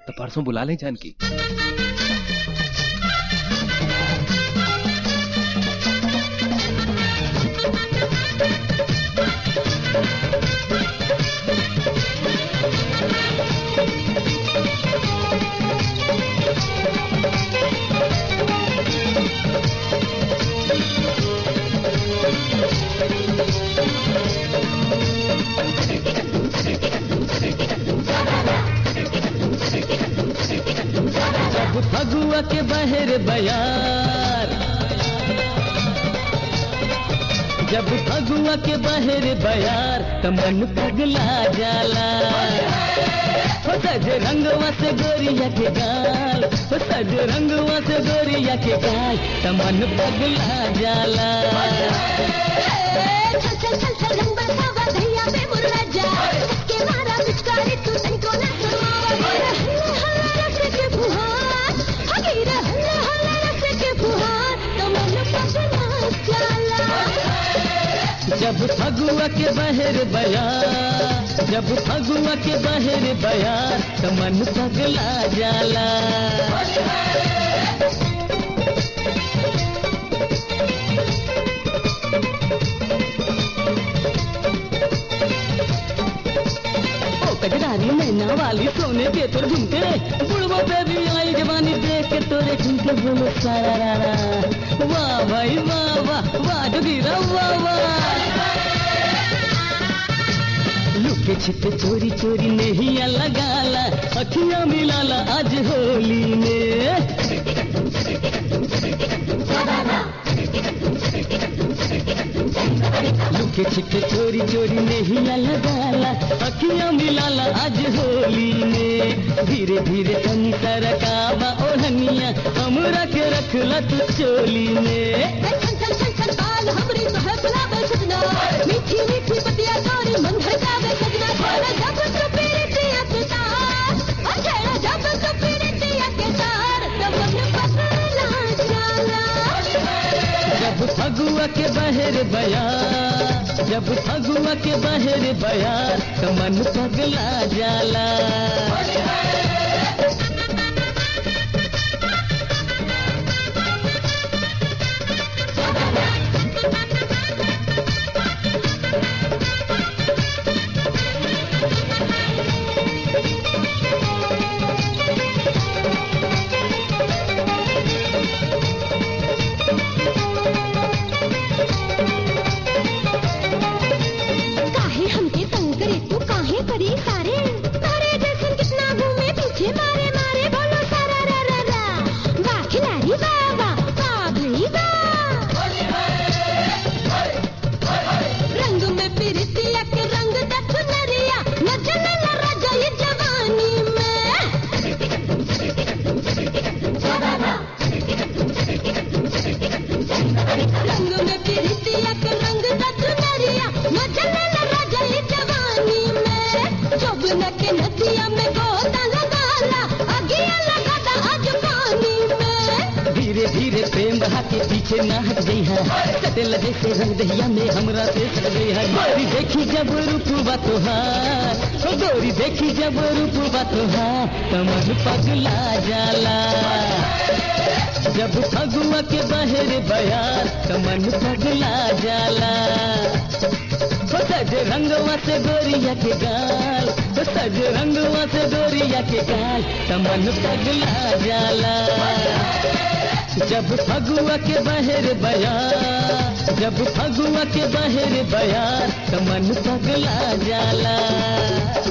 तो परसों बुला लें जानकी जब फगुआ के बहर बयार जब फगुआ के बहर बयार त मन पगला जाला हो सज रंगवा से गोरिया के गाल हो सज रंगवा से गोरिया के गाल त मन पगला जाला चल चल चल चल रंग बरसावा भैया पे मुर्रा जा के मारा पिचकारी तू तनको ना सुनावा हल्ला रस के फुहार हगीरा हल्ला हल्ला रस के फुहार तो मन पगला जाला जब फगुआ के बहर बयार जब फगुआ के बहर बयार त मन पगला जाला ओ कजरारी नैना वाली सोने के तोर झुमके बुढ़बो पे भी आई जवानी देख के तोरे झुमके बोलो सारा रा रा वाह भाई वाह वाह वाह जोगीरा वाह वाह लुके छिपे चोरी चोरी नहीं लगाला अखियां मिलाला आज होली में लुके छिपे चोरी चोरी नहीं लगाला अखियां मिलाला आज होली में धीरे धीरे तनी तरकावा ओढ़निया हमरा के रखला तू चोली में चल चल चल चल बाल हमरी तो है गुलाब सजना मीठी मीठी पतिया तोरी मन भड़कावे सजना छेड़ा जब तो पीरतिया के तार ओ छेड़ा जब तो पीरतिया के तार तब मन पगला जाला जब फगुआ के बहर बयार जब फगुआ के बहर बयार तो मन पगला जाला काहे हमके तंग करे तू काहे करी सारे तारे जैसन कितना घूमे पीछे मारे मारे बोलो सारा रा रा रा वाह खिलाड़ी वाह वाह वाह भई वाह रंग में पिरतिया के रंग दा चुनरिया न चले न राजा ये जवानी में रंग में पिरतिया के रंग दा चुनरिया न चले न राजा ये जवानी में जब न के नदिया में गोता लगाला अगिया लगाता आज पानी में धीरे धीरे प्रेम बहा के पीछे ना हट गई है कटेल जैसे रंग दहिया में हमरा से सट गई है गोरी देखी जब रूपवा तोहार ओ गोरी देखी जब रूपवा तोहार तो मन पगला जाला जब फगुआ के बहर बयार तो मन पगला जाला हो सज रंगवा से गोरिया के गाल हो सज रंगवा से गोरिया के गाल तो मन पगला जाला जब फगुआ के बहर बयार जब फगुआ के बहर बयार तो मन पगला जाला